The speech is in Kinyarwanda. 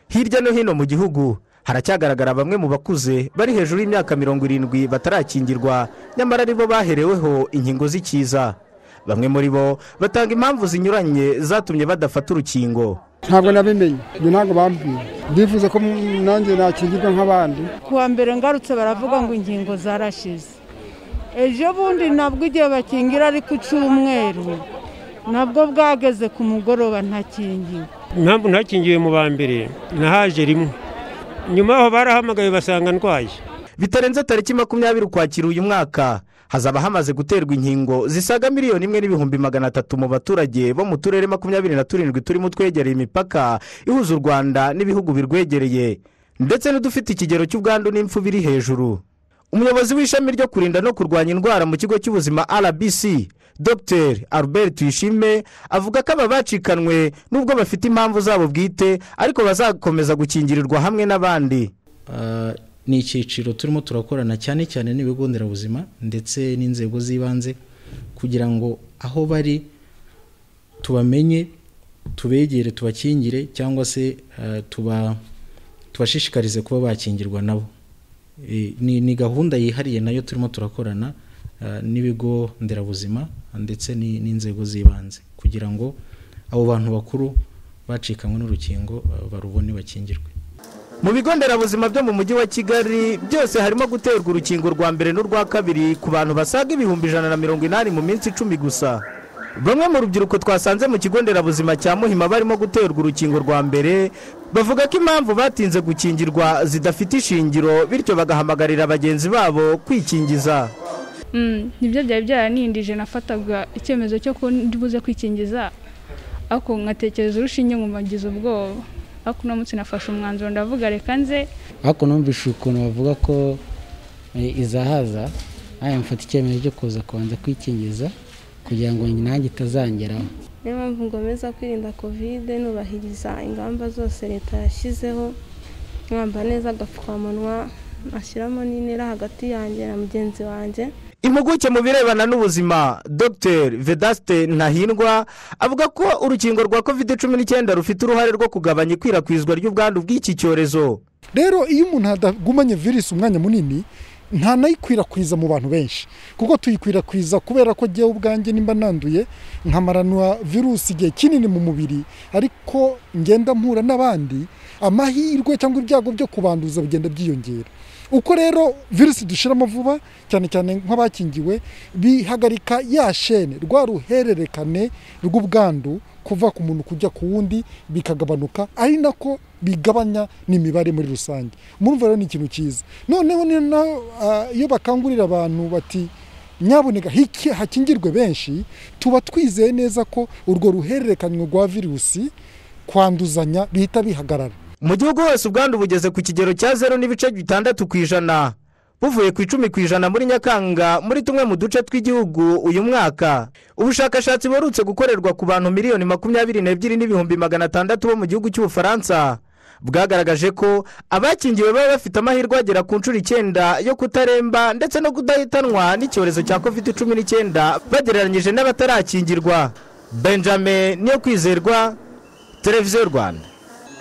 hirya no hino mu gihugu haracyagaragara bamwe mu bakuze bari hejuru y'imyaka mirongo irindwi batarakingirwa nyamara ari bo bahereweho inkingo z'ikiza bamwe muri bo batanga impamvu zinyuranye zatumye badafata urukingo ntabwo nabimenye ibyo ntabwo bambwiye ndifuza ko nanjye nakingirwa nk'abandi kuwa mbere ngarutse baravuga ngo inkingo zarashize ejo bundi nabwo igihe bakingira ari ku cyumweru nabwo bwageze ku mugoroba ntakingiwe impamvu ntakingiwe mu ba mbere nahaje rimwe nyuma aho barahamagaye basanga ndwaye bitarenze tariki makumyabiri ukwakira uyu mwaka hazaba hamaze guterwa inkingo zisaga miliyoni imwe n'ibihumbi magana atatu mu baturage bo mu turere makumyabiri na turindwi turimo twegereye imipaka ihuza u rwanda n'ibihugu birwegereye ndetse n'udufite ikigero cy'ubwandu n'impfu biri hejuru umuyobozi w'ishami ryo kurinda no kurwanya indwara mu kigo cy'ubuzima rbc dr albert tuyishime avuga ko aba bacikanwe nubwo bafite impamvu zabo bwite ariko bazakomeza gukingirirwa hamwe n'abandi ni icyiciro turimo turakorana cyane cyane n'ibigo nderabuzima ndetse n'inzego z'ibanze kugira ngo aho bari tubamenye tubegere tubakingire cyangwa se tubashishikarize kuba bakingirwa nabo ni gahunda yihariye nayo turimo turakorana n'ibigo nderabuzima ndetse n'inzego z'ibanze kugira ngo abo bantu bakuru bacikanywe n'urukingo barubone bakingirwe mu bigo nderabuzima byo mu mujyi wa kigali byose harimo guterwa urukingo rwa mbere n'urwa kabiri ku bantu basaga ibihumbi ijana na mirongo inani mu minsi icumi gusa bamwe mu rubyiruko twasanze mu kigo nderabuzima cya muhima barimo guterwa urukingo rwa mbere bavuga ko impamvu batinze gukingirwa zidafite ishingiro bityo bagahamagarira bagenzi babo kwikingiza nibyo byari byaranindije nafataga icyemezo cyo buze kwikingiza ariko nkatekereza urushinge nkumagize ubwoba ariko uno munsi nafashe umwanzuro ndavuga reka nze ariko numvise ukuntu bavuga ko izahaza nawe mfata icyemezo cyo kuza kubanza kwikingiza kugira ngo nanjye itazangeraho niyo mpamvu ngomeza kwirinda kovide nubahiriza ingamba zose leta yashyizeho mwambara neza agapfukamunwa ashyiramo n'intera hagati yanjye na mugenzi wanjye impuguke mu birebana n'ubuzima dr vedaste ntahindwa avuga ko urukingo rwa covid cumi n'icyenda rufite uruhare rwo kugabanya ikwirakwizwa ry'ubwandu bw'iki cyorezo rero iyo umuntu adagumanye virusi umwanya munini ntanayikwirakwiza mu bantu benshi kuko tuyikwirakwiza kubera ko agiye ubwanjye nimba nanduye nkamaranwa virusi igihe kinini mu mubiri ariko ngenda mpura n'abandi amahirwe cyangwa ibyago byo kubanduza bigenda byiyongera uko rero virusi dushiramo vuba cyane cyane nk'abakingiwe bihagarika ya shene rwa ruhererekane rw'ubwandu kuva ku muntu kujya ku wundi bikagabanuka ari nako bigabanya n'imibare muri rusange murumva rero ni ikintu cyiza noneho iyo bakangurira abantu bati nyaboneka hakingirwe benshi tuba twizeye neza ko urwo ruhererekane rwa virusi kwanduzanya bihita bihagarara mu gihugu hose ubwandu bugeze ku kigero cya zeru n'ibice bitandatu ku ijana buvuye ku icumi ku ijana muri nyakanga muri tumwe mu duce tw'igihugu uyu mwaka ubushakashatsi buherutse gukorerwa ku bantu miliyoni makumyabiri n'ebyiri n'ibihumbi magana atandatu bo mu gihugu cy'ubufaransa bwagaragaje ko abakingiwe baba bafite amahirwe agera ku nshuro icyenda yo kutaremba ndetse no kudahitanwa n'icyorezo cya covid cumi n'icyenda bagereranyije n'abatarakingirwa benjamin niyo kwizerwa televiziyo rwanda